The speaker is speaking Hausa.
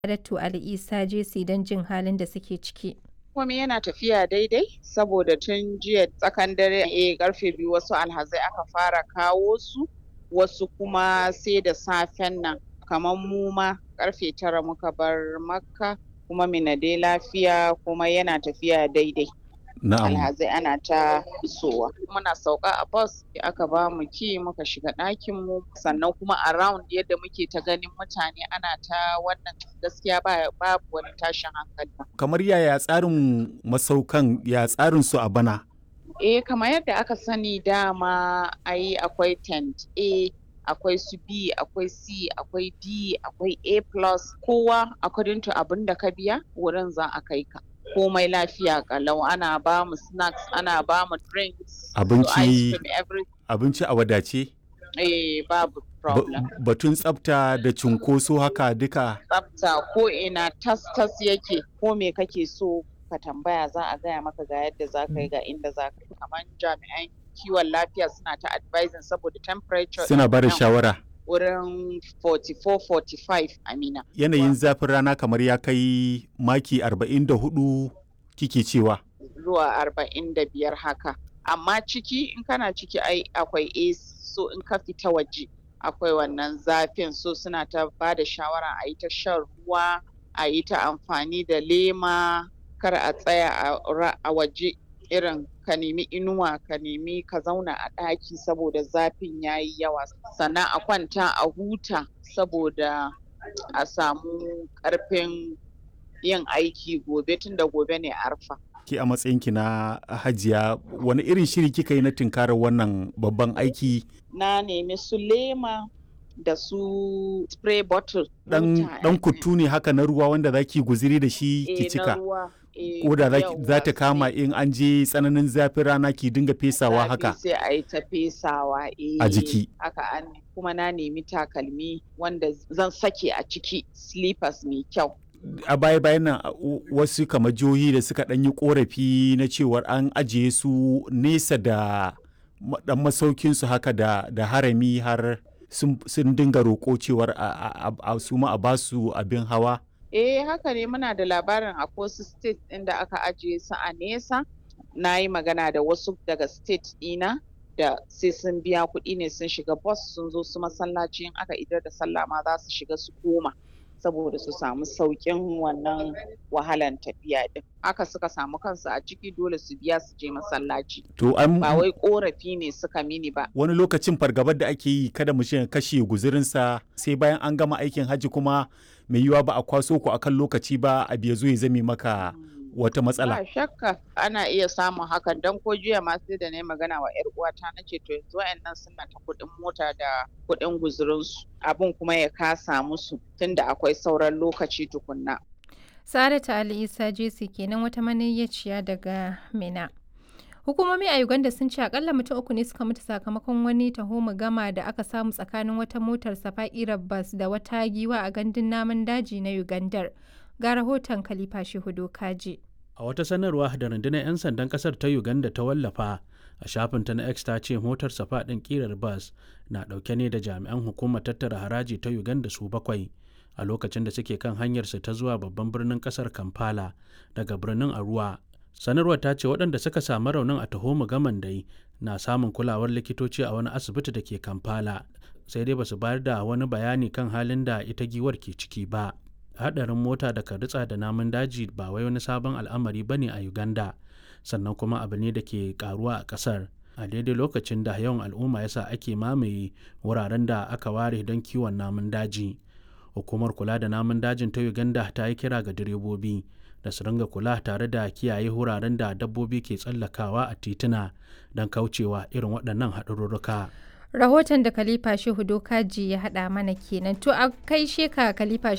Sa'adatu Ali Isa JC don jin halin da suke ciki. Komai yana tafiya daidai saboda tun jiya tsakan dare eh karfe biyu wasu alhazai aka fara kawo su wasu kuma sai da safen nan kamar mu ma karfe tara muka bar makka kuma mina dai lafiya kuma yana tafiya daidai Na'am. alhazai ana ta isowa muna sauka a bus aka ba mu ki muka shiga ɗakin mu sannan kuma around yadda muke ta ganin mutane ana ta wannan gaskiya ba babu wani tashin hankali Kamar yaya tsarin masaukan ya tsarin su a bana? Eh kamar yadda aka sani dama ai akwai tent A akwai su B akwai C akwai D akwai A plus kowa according to abin da ka biya wurin za a kai ka komai lafiya kalau ana ba mu snacks ana ba mu drinks su Abinci- ice cream every Abinci a wadace? eh babu Ba- problem Batun tsafta da cunkoso haka duka tsafta ko ina tas tas yake ko me kake so ka tambaya za a gaya maka ga yadda za ka yi ga inda za ka yi kamar jami'an kiwon lafiya suna ta advising saboda temperature suna ba da nan shawara. wurin 44-45 amina Yanayin zafin rana kamar ya kai maki 44 kike cewa. zuwa 45 haka amma ciki in kana ciki ai akwai AC so in ka fita waje akwai wannan zafin so suna ta ba da shawara a yi ta shan ruwa a yi ta amfani da lema kar a tsaya a ra- a waje irin ka nemi inuwa ka nemi ka zauna a ɗaki saboda zafin ya yi yawa sannan a kwanta a huta saboda a samu ƙarfin yin aiki gobe tunda gobe ne arfa Ki a matsayinki na hajiya wani irin shiri kika yi na tunkarar wannan babban aiki na nemi su lema da su spray bottle dan wuta, dan eh, kutu ne haka na ruwa wanda zaki guziri da shi eh, ki na cika. ruwa, eh, Ko da zaki- yawwa, za ta kama sai in an je tsananin zafin rana ki dinga fesawa zafi haka. sai a yi ta fesawa eh, A jiki. haka an kuma na nemi takalmi wanda zan sake a ciki slippers mai kyau a baya bayan nan a- u- wasu kamar jihohi da suka ɗan yi korafi na cewar an ajiye su nesa da ma- ɗan masaukin su haka da, da harami har sun, sun dinga roƙo cewar a, a, a, a su ma a basu abin hawa Eh haka ne muna da labarin a wasu state ɗin da aka ajiye su a nesa. Na yi magana da wasu daga state ɗina da sai sun biya kuɗi ne sun shiga bus sun zo su masallaci in aka idar da sallah ma za su shiga su koma saboda su samu sauƙin wannan wahalan tafiya ɗin. Haka suka samu kansu a ciki dole su biya su je masallaci. to an Ba wai ƙorafi ne suka mini ba. wani lokacin fargabar da ake yi kada mu ya kashe guzurinsa sai bayan an gama aikin hajji kuma mai yiwa ba a kwaso ku akan lokaci ba a biya zo ya zame maka wata matsala Ba shakka ana iya samun hakan don ko jiya ma sai da na yi magana wa 'yar uwata na ce to yanzu wa'annan suna ta kuɗin mota da kuɗin guzurinsu abin kuma ya kasa musu tunda akwai sauran lokaci tukunna. Sa'adatu Ali Isa JC kenan wata maniyyaciya daga Mina. Hukumomi a Uganda sun ce akalla mutum uku ne suka mutu sakamakon wani taho gama da aka samu tsakanin wata motar safa'irar bas da wata giwa a gandun namun daji na Ugandar. Ga rahoton Khalifa Shehudo Kaji. A wata sanarwa da rundunar 'yan sandan kasar ta Uganda ta wallafa a shafinta na X ta ce motar safa ɗin ƙirar bas na ɗauke ne da jami'an hukumar tattara haraji ta Uganda su bakwai a lokacin da suke kan hanyarsu ta zuwa babban birnin kasar Kampala daga birnin Arua. Sanarwar ta ce waɗanda suka samu raunin a taho gaman dai na samun kulawar likitoci a wani asibiti da ke Kampala sai dai basu bayar da wani bayani kan halin da ita giwar ke ciki ba. hadarin mota da ka ritsa da namun daji ba wai wani sabon al'amari bane a Uganda sannan kuma abu ne da ke karuwa a kasar a daidai lokacin da yawan al'umma yasa ake mamaye wuraren da aka ware don kiwon namun daji hukumar kula da namun dajin ta Uganda ta yi kira ga direbobi da su ringa kula tare da kiyaye wuraren da dabbobi ke tsallakawa a tituna don kaucewa irin waɗannan haɗarurruka. Rahoton da Khalifa Shehudo Kaji ya haɗa mana kenan. To a kai sheka Khalifa